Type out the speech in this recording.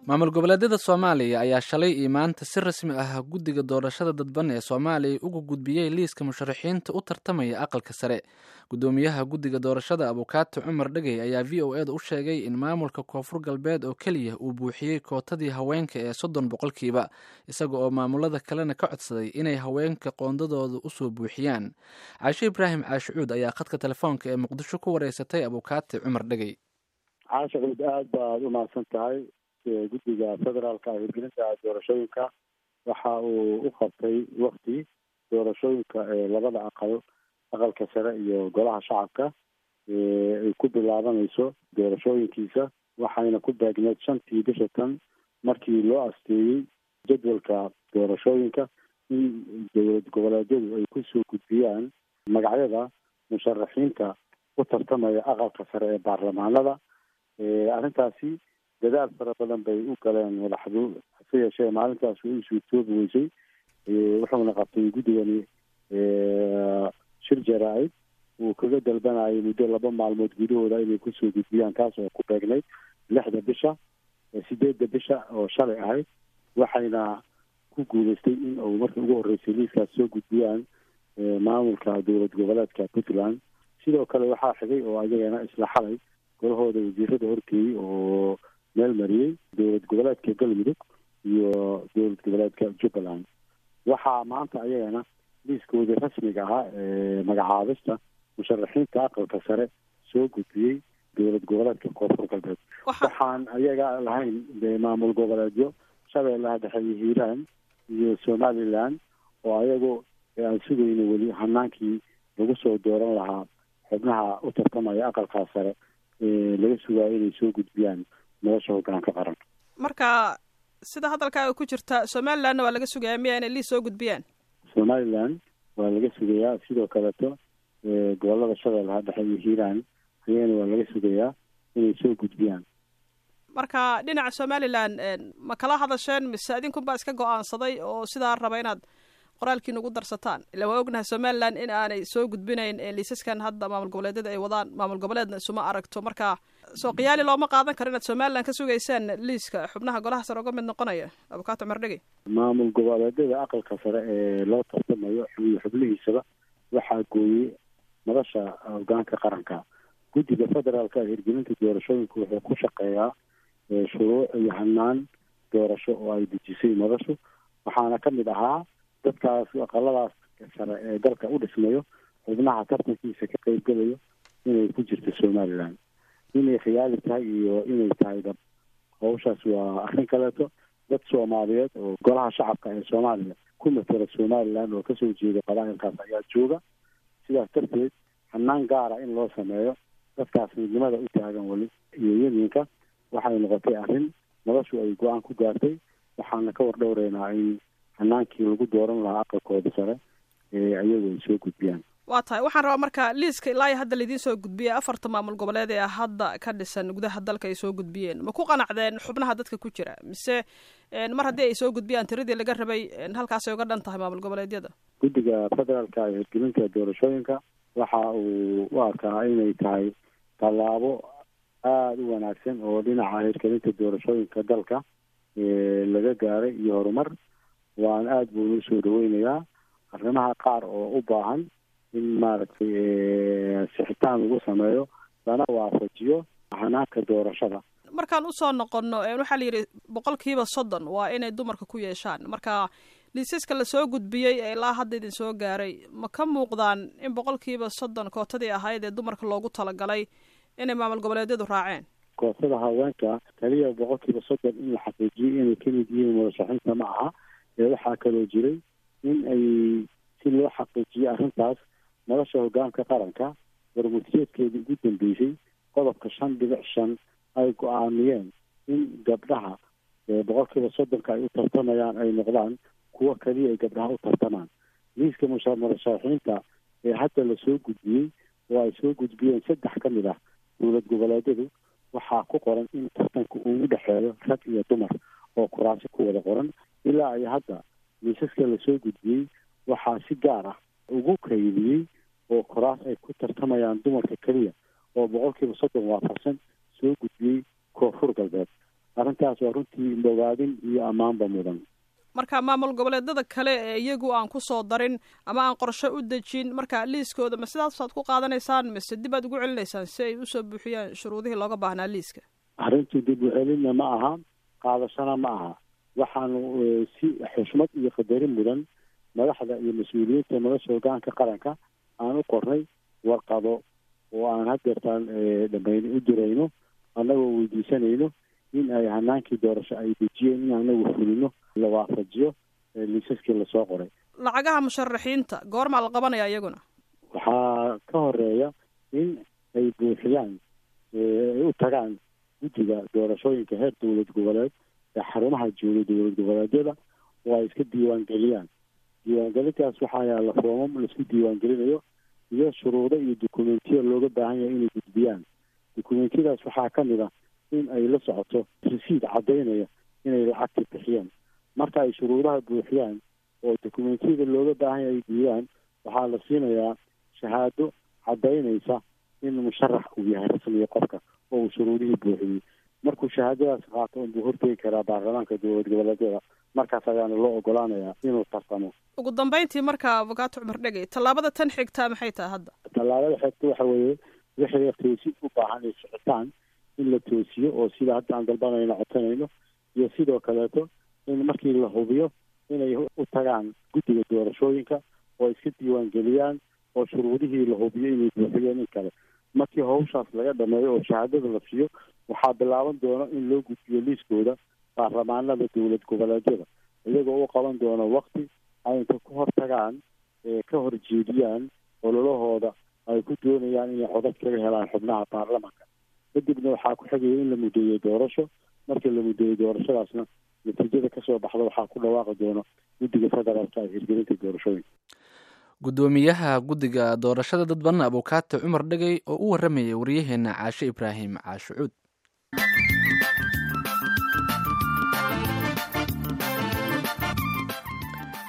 maamul goboleedyada soomaaliya ayaa shalay iyo maanta si rasmi ah guddiga doorashada dadban ee soomaaliya uga gudbiyey liiska musharaxiinta u tartamaya aqalka sare guddoomiyaha guddiga doorashada abukaati cumar dhegey ayaa v o eda u sheegay in maamulka koonfur galbeed oo keliya uu buuxiyey kootadii haweenka ee soddon boqolkiiba isaga oo maamulada kalena ka codsaday inay haweenka qoondadooda usoo buuxiyaan caashe ibraahim caashicuud ayaa khadka telefoonka ee muqdisho ku wareysatay abukaati cumar dhegey caashicuud aada baad u mahadsan tahay guddiga federaalka hirgelinta doorashooyinka waxa uu u qabtay wakti doorashooyinka labada aqal aqalka sare iyo golaha shacabka ay ku bilaabanayso doorashooyinkiisa waxayna ku beegneed shantii bisha tan markii loo asteeyey jadwalka doorashooyinka in dowlad goboleedyadu ay kusoo gudbiyaan magacyada musharaxiinta u tartamaya aqalka sare ee baarlamaanada arrintaasi dadaal fara badan bay u galeen madaxdu hase yeeshee maalintaas way isuutoobi weysay wuxuuna qabtay guddigani shir jaraa-id uu kaga dalbanayay muddo laba maalmood gudahooda inay kusoo gudbiyaan taas oo ku beegnayd lixda bisha sideedda bisha oo shalay ahayd waxayna ku guuleystay in uu markii ugu horreysay liiskaas soo gudbiyaan maamulka dowlad goboleedka puntland sidoo kale waxaa xigay oo ayagana isla xalay golahooda wasiirada horgeeyey oo meel mariyey dowlad goboleedka galmudug iyo dowlad goboleedka jubbaland waxaa maanta ayagana liiskoodii rasmiga ahaa ee magacaabista musharaxiinta aqalka sare soo gudbiyey dowlad goboleedka koonfur galbeed waxaan ayaga lahayn maamul goboleedyo shabeellaha dhexe iyo hiiraan iyo somaliland oo ayagu aan sugayno weli hanaankii lagu soo dooran lahaa xubnaha u tartamaya aqalkaa sare laga sugaayo inay soo gudbiyaan nolosha hogaanka qaran marka sida hadalkaaga ku jirta somalilandna waa laga sugayaa miya inay liis soo gudbiyaan somaliland waa laga sugayaa sidoo kaleeto gobolada shabeellaha dhexe iyo hiiraan ayagana waa laga sugayaa inay soo gudbiyaan marka dhinaca somaliland ma kala hadasheen mise idinkunbaa iska go-aansaday oo sidaa raba inaad qoraalkiina ugu darsataan ila waa ognahay somaliland in aanay soo gudbinayn liisaskan hadda maamul goboleedyada ay wadaan maamul goboleedna isuma aragto marka soo qiyaali looma qaadan karo inaad somaliland ka sugaysaan liiska xubnaha golaha sare uga mid noqonaya abukato cumar dhegey maamul goboleedyada aqalka sare ee loo tartamayo xubiyo xubnihiisaba waxaa gooyey madasha hogaanka qaranka guddiga federaalka hirgelinta doorashooyinka wuxuu ku shaqeeyaa shuruuc iyo hanaan doorasho oo ay dejisay madashu waxaana ka mid ahaa dadkaas aqaladaas sare ee dalka u dhismayo xubnaha tartankiisa ka qeybgelayo inay ku jirto somaliland inay khiyaali tahay iyo inay tahay dab hawshaas waa arrin kaleeto dad soomaaliyeed oo golaha shacabka ee soomaaliya ku matela somaliland oo kasoo jeeda qabaa'ilkaas ayaa jooga sidaas darteed hanaan gaara in loo sameeyo dadkaas midnimada u taagan weli iyo yeminka waxay noqotay arrin noloshu ay go-aan ku gaartay waxaana ka wardhowreynaa in hanaankii lagu dooran lahaa aqalkooda sare ee ayagu ay soo gudbiyaan waa tahay waxaan rabaa marka liiska ilaa iyo hadda laidiin soo gudbiyey afarta maamul goboleed ee hadda ka dhisan gudaha dalka ay soo gudbiyeen ma ku qanacdeen xubnaha dadka ku jira mise mar haddii ay soo gudbiyaan tiradii laga rabay halkaasay uga dhan tahay maamul goboleedyada guddiga federaalka hirgelinta doorashooyinka waxa uu u arkaa inay tahay tallaabo aada u wanaagsan oo dhinaca hirgelinta doorashooyinka dalka laga gaaray iyo horumar waan aada buuna usoo dhaweynayaa arrimaha qaar oo u baahan in maaragtay sixitaan lagu sameeyo lana waafajiyo hanaanka doorashada markaan usoo noqono waxaa la yidhi boqolkiiba soddon waa inay dumarka ku yeeshaan marka liisaska lasoo gudbiyey ee ilaa hadda idin soo gaaray ma ka muuqdaan in boqolkiiba soddon kootadii ahayd ee dumarka loogu talagalay inay maamul goboleedyadu raaceen kootada haweenka kaliya boqolkiiba soddon in la xaqiijiyey inay kamid yihiin murashaxiinta ma aha ee waxaa kaloo jiray in ay si loo xaqiijiyo arrintaas nolosha hogaanka qaranka warmutiyeedkeedii ugu dambeysay qodobka shan dhibic shan ay go-aamiyeen in gabdhaha boqolkiiba soddonka ay u tartamayaan ay noqdaan kuwo kaliya ay gabdhaha u tartamaan liiska murashaxiinta ee hadda lasoo gudbiyey oo ay soo gudbiyeen saddex ka mid ah dowlad goboleedyadu waxaa ku qoran in tartanka uu u dhexeeyo rag iyo dumar oo kuraasi ku wada qoran ilaa ay hadda liisaska lasoo gudbiyey waxaa si gaar ah ugu kaydiyey oo koraas ay ku tartamayaan dumarka keliya oo boqolkiiba soddon waafaqsan soo gudbiyey koonfur galbeed arrintaas waa runtii bogaadin iyo ammaanba mudan marka maamul goboleedada kale ee iyagu aan kusoo darin ama aan qorshe u dejin marka liiskooda ma sidaasaad ku qaadanaysaan mise dib aad ugu celinaysaan si ay usoo buuxiyaan shuruudihii looga baahnaa liiska arrintu dib u celinna ma aha qaadashana ma aha waxaanu si xushmad iyo qadarin mudan madaxda iyo mas-uuliyiinta nolosha hogaanka qaranka aan u qornay warqado oo aan hadeertaan dhamayn u dirayno annagoo weydiisanayno in ay hanaankii doorasho ay dejiyeen in anagu fulino la waafajiyo liisaskii lasoo qoray lacagaha musharaxiinta goormaa la qabanaya iyaguna waxaa ka horeeya in ay buuxiyaan ay u tagaan guddiga doorashooyinka heer dowlad goboleed ee xarumaha jooga dowlad goboleedyada oo ay iska diiwaangeliyaan diiwaangelintaas waxaa yaalla foomam laisku diiwaangelinayo iyo shuruudo iyo dokumentiya looga baahan yahay inay gudbiyaan dokumentiyadaas waxaa ka mid ah in ay la socoto resiid caddaynaya inay lacagta bixiyaan marka ay shuruudaha buuxiyaan oo dokumentiyada looga baahan yahay ay diidaan waxaa la siinayaa shahaado caddaynaysa in musharax uu yahay rasmiga qofka oo uu shuruudihii buuxiyey markuu shahaadadaas qaato unbuu hortegi karaa baarlamaanka dowlad goboleedyada markaas ayaana loo ogolaanayaa inuu tartamo ugu dambeyntii marka avokaato cumar dhegey tallaabada tan xigtaa maxay tahay hadda tallaabada xigta waxa weeye wixii toosin u baahan ay socotaan in la toosiyo oo sida hadda aan dalbanayno codsanayno iyo sidoo kaleeto in markii la hubiyo inay u tagaan guddiga doorashooyinka oo iska diiwaangeliyaan oo shuruudihii la hubiyo inay buuxiyeen in kale markii hawshaas laga dhameeyo oo shahaadada la siiyo waxaa bilaaban doona in loo gudbiyo liiskooda baarlamaanada dowlad goboleedyada iyagoo u qaban doona wakti ay inta ku hor tagaan ka horjeediyaan ololahooda ay ku doonayaan inay codad kaga helaan xubnaha baarlamanka kadibna waxaa ku xigaya in la mudeeyey doorasho markii la mudeeyey doorashadaasna natiijada kasoo baxda waxaa ku dhawaaqi doona guddiga federaalka ee hirgelinta doorashooyinka guddoomiyaha guddiga doorashada dadban abukaate cumar dhegey oo u warramayay waryaheena caashe ibraahim caashe cuud